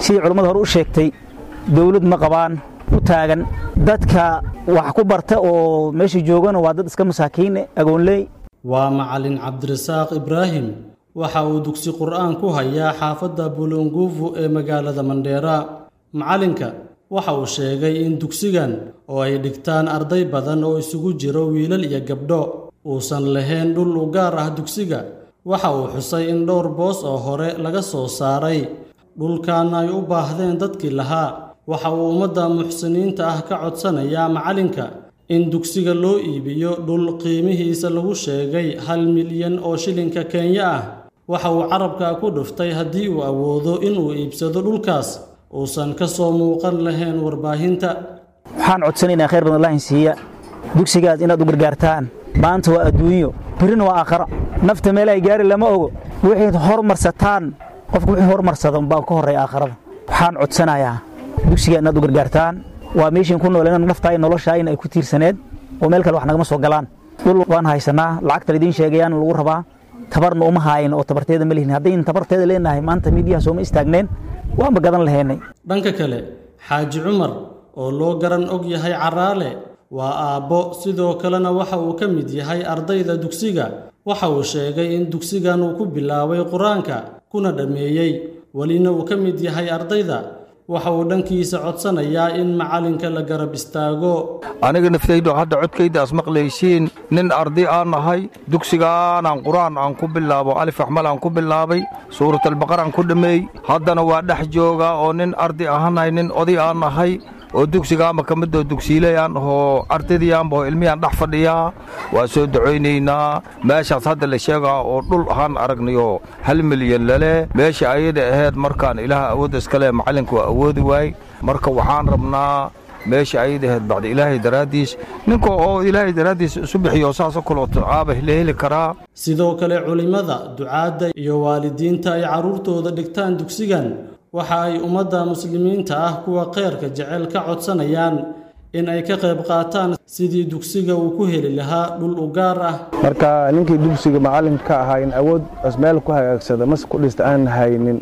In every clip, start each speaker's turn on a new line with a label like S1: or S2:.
S1: sidii culammada hore u sheegtay dawlad ma qabaan u taagan dadka wax ku barta oo meesha joogana waa dad iska masaakiine agoonley
S2: waa macalin cabdirasaaq ibraahim waxa uu dugsi qur'aan ku hayaa xaafadda bulunguufu ee magaalada mandheera macalinka waxa uu sheegay in dugsigan oo ay dhigtaan arday badan oo isugu jiro wiilal iyo gabdho uusan lahayn dhul u gaar ah dugsiga waxa uu xusay in dhowr boos oo hore laga soo saaray dhulkaana ay u baahdeen dadkii lahaa waxa uu ummadda muxsiniinta ah ka codsanayaa macalinka in dugsiga loo iibiyo dhul qiimihiisa lagu sheegay hal milyan oo shilinka kenya ah waxa uu carabka ku dhuftay haddii uu awoodo inuu iibsado dhulkaas uusan ka soo muuqan lahayn warbaahinta
S1: waxaan codsanaynaa khayr badan allahin siiya dugsigaas inaad u gargaartaan maanta waa adduunyo birina waa aakharo nafta meel ay gaari lama ogo wixii hormarsataan qofku wixii hormarsada baa ka horreeya aakharada waxaan codsanayaa dugsiga inaad u gargaartaan waa meeshiin ku nooleen naftaa iyo noloshaa in ay ku tiirsaneed oo meel kale wax nagama soo galaan dhul waan haysanaa lacagta idiin sheegayaan lagu rabaa tabarna uma haayin oo tabarteeda ma lihin haddayn tabarteeda leenahay maanta miidiyaha sooma istaagneen waanba gadan lahaynay
S2: dhanka kale xaaji cumar oo loo garan og yahay caraale waa aabbo sidoo kalena waxa uu ka mid yahay ardayda dugsiga waxa uu sheegay in dugsigan uu ku bilaabay qur-aanka kuna dhammeeyey welina uu ka mid yahay ardayda waxa uu dhankiisa codsanayaa in macalinka la garab istaago
S3: aniga naftaydu hadda codkaydaas maqlaysiin nin arday aan nahay dugsigaanaan qur-aan aan ku bilaabo alif axmal aan ku bilaabay suuratalbaqar aan ku dhammeey haddana waa dhex joogaa oo nin arday ahaanahay nin oday aan nahay oo dugsigaanba ka midoo dugsiilayaan oo ardaydiyaanba oo ilmiyaan dhex fadhiyaa waa soo ducaynaynaa meeshaas hadda la sheegaa oo dhul ahaan aragnayoo hal milyan lale meesha ayada ahayd markaan ilaah awoodda iskale macallinka waa awoodi waay marka waxaan rabnaa meesha ayada ahayd bacda ilaahay daraaddiis ninka oo ilaahay daraaddiis isu bixiyo saasoo kaloo tacaaba la heli karaa
S2: sidoo kale culimmada ducaadda iyo waalidiinta ay carruurtooda dhigtaan dugsigan waxa ay ummadda muslimiinta ah kuwa khayrka jecel ka codsanayaan in ay ka qayb qaataan sidii dugsiga uu ku heli lahaa dhul u gaar ah
S4: marka ninkii dugsiga macallinka ka ahaa in awood meel ku hagaagsada mas ku dhista aan haynin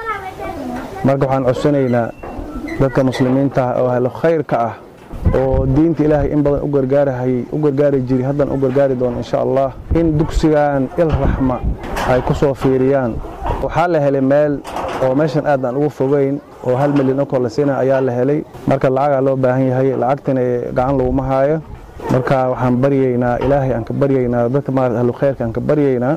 S4: marka waxaan codsanaynaa dadka muslimiinta ah oo ahlo khayrka ah oo diinta ilaahay in badan u gargaarahayay u gargaari jiri haddan u gargaari doono insha allah in dugsigan il raxma ay ku soo fiiriyaan waxaa la helay meel oo meeshan aad aan ugu fogeyn oo hal milyan oo kor la siina ayaa la helay marka lacagaa loo baahan yahay lacagtana gacan laguma haayo marka waxaan baryaynaa ilaahay aan ka baryaynaa dadka maarata ahlu khayrka aan ka baryaynaa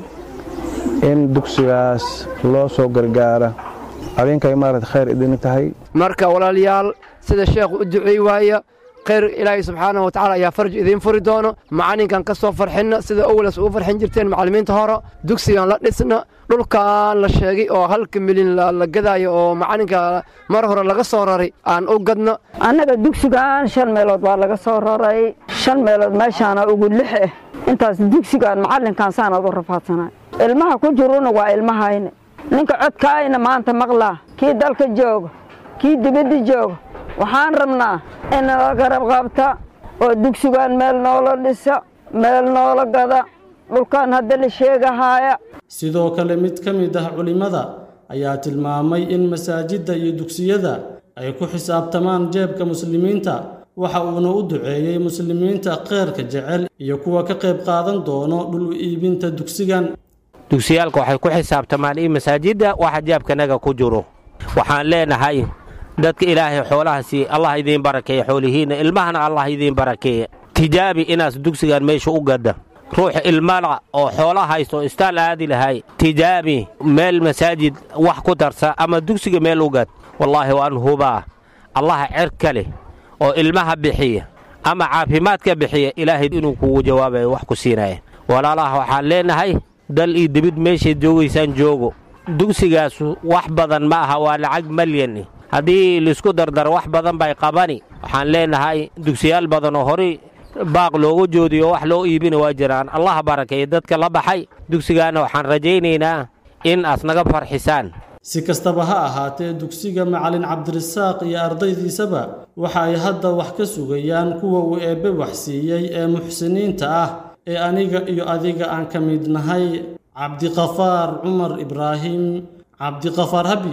S4: in dugsigaas loo soo gargaara adinkay maarata khayr idin tahay
S5: marka walaalayaal sida sheekhu u duceey waaya khayr ilaahay subxaana wa tacala ayaa farj idiin furi doono macalinkan ka soo farxinna sida owalas ugu farxin jirteen macallimiinta hore dugsigan la dhisna dhulkan la sheegay oo halka milyan la gadaayo oo macalinka mar hore laga soo raray aan u gadno
S6: annaga dugsigan shan meelood waa laga soo raray shan meelood meeshaana ugu lix ah intaas dugsigan macallinkan saanaad u rafaadsanay ilmaha ku jiruna waa ilmahayna ninka codkaayna maanta maqlaa kii dalka jooga kii dibadda jooga waxaan rabnaa in nala garab qabta oo dugsigan meel noola dhisa meel noola gada dhulkan hadda la sheegahaaya
S2: sidoo kale mid ka mid ah culimmada ayaa tilmaamay in masaajidda iyo dugsiyada ay ku xisaabtamaan jeebka muslimiinta waxa uuna u duceeyey muslimiinta kheyrka jecel iyo kuwa ka qayb qaadan doono dhul u iibinta dugsigan
S7: dugsiyaalka waxay ku xisaabtamaan in masaajidda waxa jeebkanaga ku jiro waxaan leenahay dadka ilaahay xoolaha sii allah idiin barakeeye xoolihiinna ilmahana allah idiin barakeeye tijaabi inaas dugsigan meesha u gadda ruuxa ilmala oo xoola haysto istaal aadi lahay tijaabi meel masaajid wax ku darsa ama dugsiga meel u gad wallaahi waan hubaa allaha cerka leh oo ilmaha bixiya ama caafimaadka bixiya ilaahay inuu kugu jawaabayo wax ku siinaya walaalaha waxaan leenahay dal iyo dibid meeshayd joogaysaan joogo dugsigaas wax badan ma aha waa lacag malyan haddii laisku dardaro wax badan bay qabani waxaan leenahay dugsiyaal badan oo horay baaq loogu joodiyo wax loo iibina waa jiraan allah barakeeye dadka la baxay dugsigaana waxaan rajaynaynaa in aas naga farxisaan
S2: si kastaba ha ahaatee dugsiga macalin cabdirasaaq iyo ardaydiisaba waxa ay hadda wax ka sugayaan kuwa uu eebbe waxsiiyey ee muxsiniinta ah ee aniga iyo adiga aan ka mid nahay cabdiqafaar cumar ibraahim cabdiqafaar habi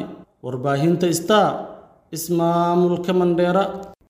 S2: warbaahinta star ismaamulka mandheera